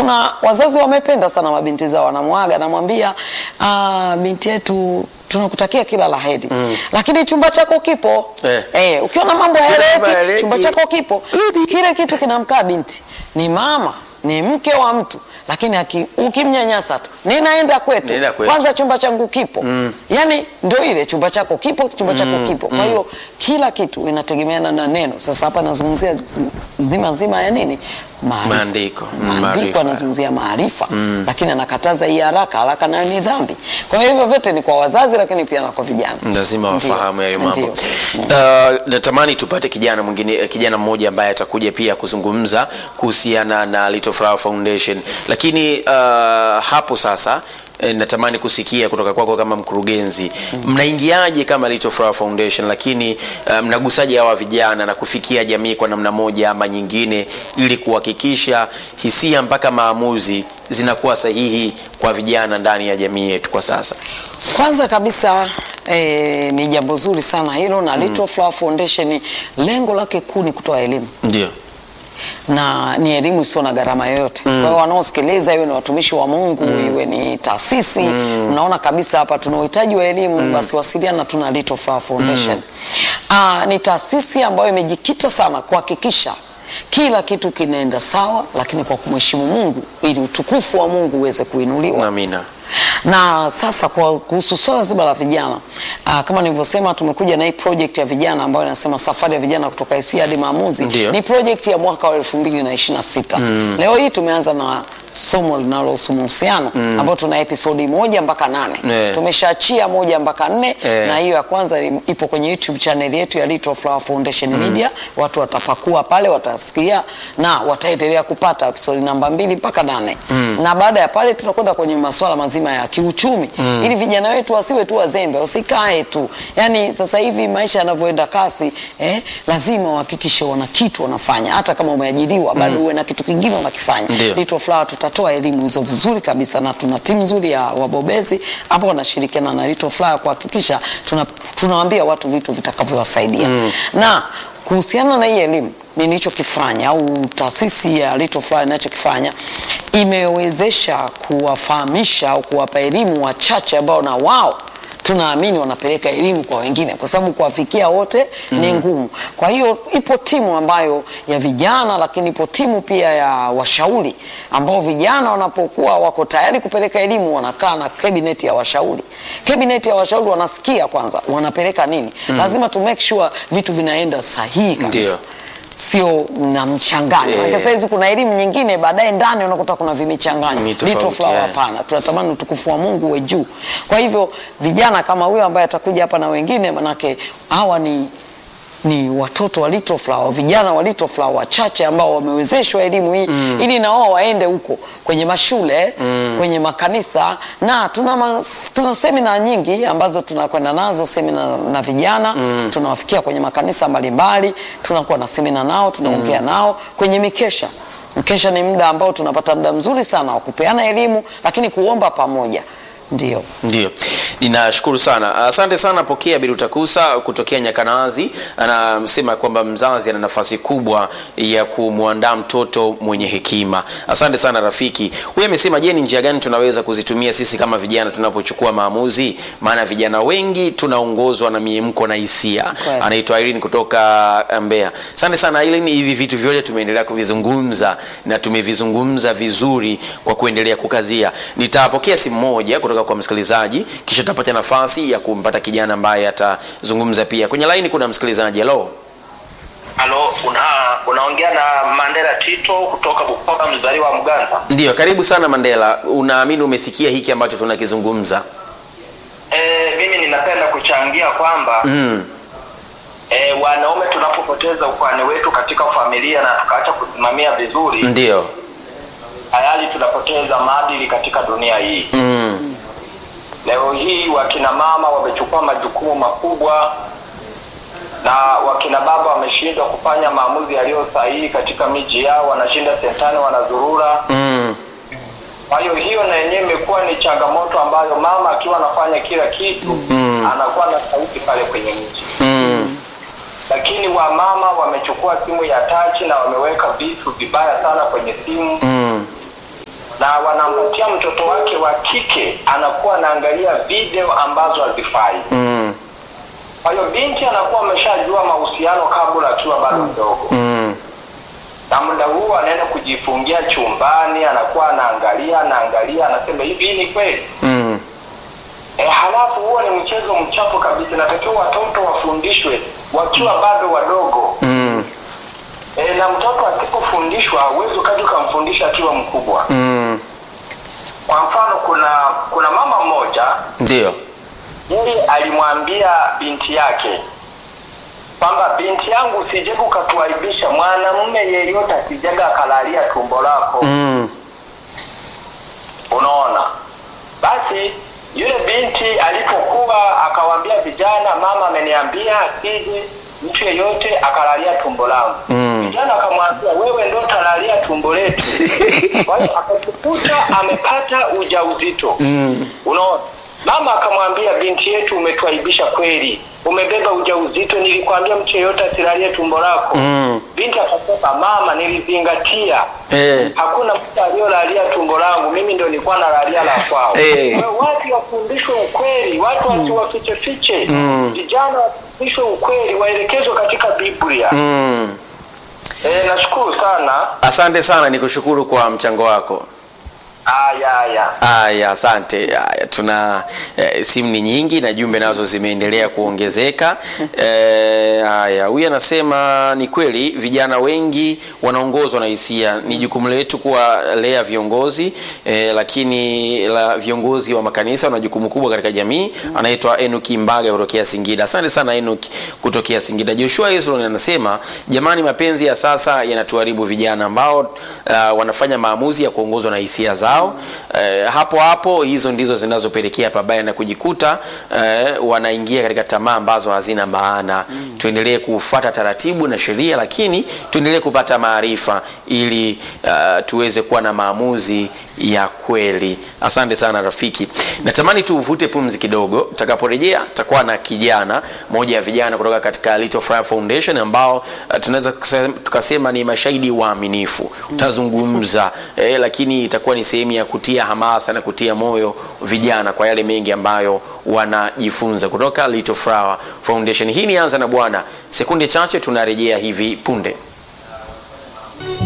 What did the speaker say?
kuna wazazi wamependa sana mabinti zao, wanamwaga namwambia, ah, binti yetu tunakutakia kila la heri lakini chumba chako kipo Eh. Eh, ukiona mambo mambo hayaeleweki hayaeleweki. chumba chako kipo kile kitu kinamkaa binti ni mama ni mke wa mtu lakini aki- ukimnyanyasa tu ninaenda kwetu Nenda kwetu. kwanza chumba changu kipo yani ndio ile chumba chako kipo chumba chako kipo kwa hiyo kila kitu inategemeana na neno sasa hapa nazungumzia nzima nzima ya nini Maarifa. Maandiko. Mm, maandiko maarifa. anazungumzia maarifa lakini anakataza hii haraka haraka nayo ni dhambi kwa hiyo hivyo vyote ni kwa wazazi lakini pia na kwa vijana lazima Ndio. wafahamu hayo mambo. Ndio. Uh, natamani tupate kijana mwingine, eh, kijana mmoja ambaye atakuja pia kuzungumza kuhusiana na Little Flower Foundation, lakini uh, hapo sasa eh, natamani kusikia kutoka kwako kama mkurugenzi, mnaingiaje kama Little Flower Foundation, lakini uh, mnagusaje hawa vijana na kufikia jamii kwa namna moja ama nyingine, ili kuhakikisha hisia mpaka maamuzi zinakuwa sahihi kwa vijana ndani ya jamii yetu kwa sasa? Kwanza kabisa eh, ni jambo zuri sana hilo na Little Flower Foundation lengo lake kuu ni kutoa elimu Ndio. na ni elimu isiyo na gharama yoyote. Kwa hiyo wanaosikiliza, iwe ni watumishi wa Mungu, iwe ni taasisi, mnaona kabisa hapa tuna uhitaji wa elimu, basi wasiliana tuna Little Flower Foundation. Ah, ni taasisi ambayo imejikita sana kuhakikisha kila kitu kinaenda sawa, lakini kwa kumheshimu Mungu ili utukufu wa Mungu uweze kuinuliwa Amina. na sasa kwa kuhusu swala zima la vijana aa, kama nilivyosema tumekuja na hii project ya vijana ambayo inasema safari ya vijana kutoka hisia hadi maamuzi Ndio. ni project ya mwaka wa elfu mbili na ishirini na sita leo hii tumeanza na somo linalohusu mahusiano ambayo tuna episodi moja mpaka nane Eh. tumeshaachia moja mpaka nne Eh. na hiyo ya kwanza ipo kwenye youtube channel yetu ya Little Flower Foundation Media watu watapakua pale watasikia na wataendelea kupata episodi namba mbili mpaka nane na baada ya pale tutakwenda kwenye masuala mazima ya kiuchumi ili vijana wetu wasiwe tu wazembe wasikae tu yani sasa hivi maisha yanavyoenda kasi eh, lazima wahakikishe wana kitu wanafanya hata kama umeajiriwa bado uwe na kitu kingine unakifanya Ndio. Little Flower tutatoa elimu hizo vizuri kabisa na tuna timu nzuri ya wabobezi ambao wanashirikiana na Little Flower kuhakikisha tuna, tunawaambia watu vitu vitakavyowasaidia na kuhusiana na hii elimu nilichokifanya au taasisi ya Little Flower inachokifanya imewezesha kuwafahamisha au kuwapa elimu wachache ambao na wao tunaamini wanapeleka elimu kwa wengine, kwa sababu kuwafikia wote ni ngumu. Kwa hiyo ipo timu ambayo ya vijana, lakini ipo timu pia ya washauri ambao vijana wanapokuwa wako tayari kupeleka elimu wanakaa na cabinet ya washauri. Cabinet ya washauri wanasikia kwanza wanapeleka nini. Lazima tu make sure vitu vinaenda sahihi kabisa Ndio. sio na mchanganyo Eh. yeah. Sasa hizi kuna elimu nyingine baadaye ndani unakuta kuna vimichanganyo. Ni tofauti, Little Flower yeah. hapana, tunatamani utukufu wa Mungu uwe juu. Kwa hivyo vijana kama huyo ambaye atakuja hapa na wengine, manake hawa ni ni watoto wa Little Flower, vijana wa Little Flower wachache ambao wamewezeshwa elimu hii ili na wao waende huko kwenye mashule kwenye makanisa, na tuna, ma, tuna semina nyingi ambazo tunakwenda nazo, semina na vijana tunawafikia kwenye makanisa mbalimbali, tunakuwa na semina nao, tunaongea nao kwenye mikesha. Mkesha ni muda ambao tunapata muda mzuri sana wa kupeana elimu, lakini kuomba pamoja ndio. Ndio, ninashukuru sana, asante sana. Pokea Birutakusa kutokea Nyakanazi anasema kwamba mzazi ana nafasi kubwa ya kumwandaa mtoto mwenye hekima. Asante sana rafiki. Huyu amesema, je, ni njia gani tunaweza kuzitumia sisi kama vijana tunapochukua maamuzi? Maana vijana wengi tunaongozwa na miemko na hisia. Kweli. Anaitwa Irene kutoka Mbeya. Asante sana Irene, hivi vitu vyote tumeendelea kuvizungumza na tumevizungumza vizuri kwa kuendelea kukazia. Nitapokea simu moja kutoka kwa msikilizaji, kisha tutapata nafasi ya kumpata kijana ambaye atazungumza pia. Kwenye laini kuna msikilizaji. Hello. Halo, una unaongea na Mandela Tito kutoka Bukoba, mzaliwa wa Mganza. Ndio, karibu sana Mandela. Unaamini umesikia hiki ambacho tunakizungumza? E, mimi ninapenda kuchangia kwamba Mm. e, wanaume tunapopoteza ukwani wetu katika familia na tukaacha kusimamia vizuri, Ndio. tayari tunapoteza maadili katika dunia hii. Mm. Leo hii wakina mama wamechukua majukumu makubwa na wakina baba wameshindwa kufanya maamuzi yaliyo sahihi katika miji yao, wanashinda sentani, wanazurura Mm. Kwa hiyo hiyo na yenyewe imekuwa ni changamoto ambayo mama akiwa anafanya kila kitu Mm. anakuwa na sauti pale kwenye mji, Mm. lakini wamama wamechukua simu ya tachi na wameweka vitu vibaya sana kwenye simu Mm. na wanampatia mtoto wake wa kike anakuwa anaangalia video ambazo hazifai. Mm. Kwa hiyo binti anakuwa ameshajua mahusiano kabla akiwa bado mdogo Mm. na muda huo anaenda kujifungia chumbani, anakuwa anaangalia anaangalia, anasema hivi hii ni kweli? Mm. E, halafu huo ni mchezo mchafu kabisa. Natakiwa watoto wafundishwe wakiwa bado wadogo Mm. e, na mtoto asipofundishwa huwezi ukaja ukamfundisha akiwa mkubwa. Mm. Kwa mfano, kuna kuna mama mmoja Ndio. yeye alimwambia binti yake kwamba binti yangu, usijege ukatuaibisha, mwanamume yeyote asijega akalalia tumbo lako. Mm. Unaona, basi yule binti alipokuwa akawaambia vijana, mama ameniambia asije mtu yeyote akalalia tumbo langu. Mm. Vijana akamwambia wewe ndo utalalia tumbo letu. Kwa hiyo akajikuta amepata ujauzito. Mm. Unaona, mama akamwambia binti yetu, umetuaibisha kweli, umebeba ujauzito, nilikwambia mtu yeyote asilalie tumbo lako. Mm. Binti akasema mama, nilizingatia Eh. hakuna mtu aliyolalia tumbo langu, mimi ndo nilikuwa nalalia la kwao. Eh. Kwa hiyo watu wafundishwe ukweli, watu wasiwafiche fiche. Vijana wafundishwe ukweli, waelekezwe katika Biblia. Mm. Eh, nashukuru sana. Asante sana, nikushukuru kwa mchango wako. Aya, aya. Aya, asante. Aya, tuna eh, simu ni nyingi na jumbe nazo zimeendelea kuongezeka. Eh, haya, huyu anasema ni kweli vijana wengi wanaongozwa na hisia. Ni jukumu letu kuwalea viongozi eh, lakini la viongozi wa makanisa wana jukumu kubwa katika jamii. Anaitwa Enoki Mbaga kutokea Singida. Asante sana Enoki kutokea Singida. Joshua Israel anasema jamani, mapenzi ya sasa yanatuharibu vijana ambao uh, wanafanya maamuzi ya kuongozwa na hisia zao. Eh, hapo hapo hizo ndizo zinazopelekea pabaya na kujikuta eh, wanaingia katika tamaa ambazo hazina maana. Tuendelee kufuata taratibu na sheria, lakini tuendelee kupata maarifa ili uh, tuweze kuwa na maamuzi ya kweli. Asante sana rafiki, natamani tu uvute pumzi kidogo. Tutakaporejea tutakuwa na kijana moja ya vijana kutoka katika Little Fire Foundation ambao uh, tunaweza kusema- tukasema ni mashahidi waaminifu. Utazungumza eh, lakini itakuwa ni sehemu ya kutia hamasa na kutia moyo vijana kwa yale mengi ambayo wanajifunza kutoka Little Flower Foundation. Hii ni anza na Bwana, sekunde chache tunarejea hivi punde.